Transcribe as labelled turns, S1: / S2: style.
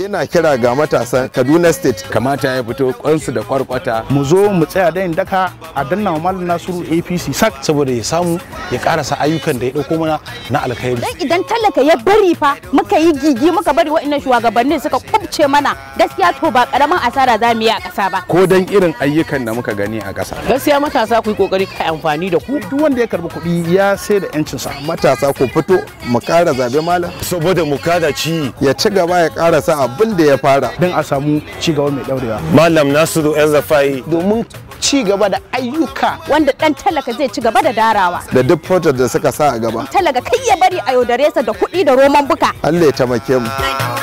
S1: ina kira ga matasan Kaduna State
S2: kamata ya fito kwansu da kwarkwata
S3: mu zo mu tsaya dayin daka a danna wa malam nasiru apc sak
S4: saboda ya samu ya karasa ayyukan da ya dauko mana na alkhairi
S5: dan idan talaka ya bari fa muka yi gigi muka bari waɗannan shugabannin suka kubce mana gaskiya to ba karamin asara za mu yi a ƙasa ba
S2: ko dan irin ayyukan da muka gani a ƙasa
S6: gaskiya matasa ku yi kokari kai amfani da ku
S3: duk wanda ya karbi kuɗi ya sai da yancinsa
S1: matasa ku fito mu kara zabe malam
S4: saboda mu kada ci
S1: ya ci gaba ya karasa abin da ya fara
S3: don a samu ci gaba mai ɗaurewa
S4: malam nasiru yan zafai
S6: domin ci gaba da ayyuka
S5: wanda dan talaka zai ci gaba da darawa
S1: da duk fotar da suka sa a gaba
S5: talaka kai ya bari a yaudare sa da kuɗi da roman buka
S1: Allah ya taimake mu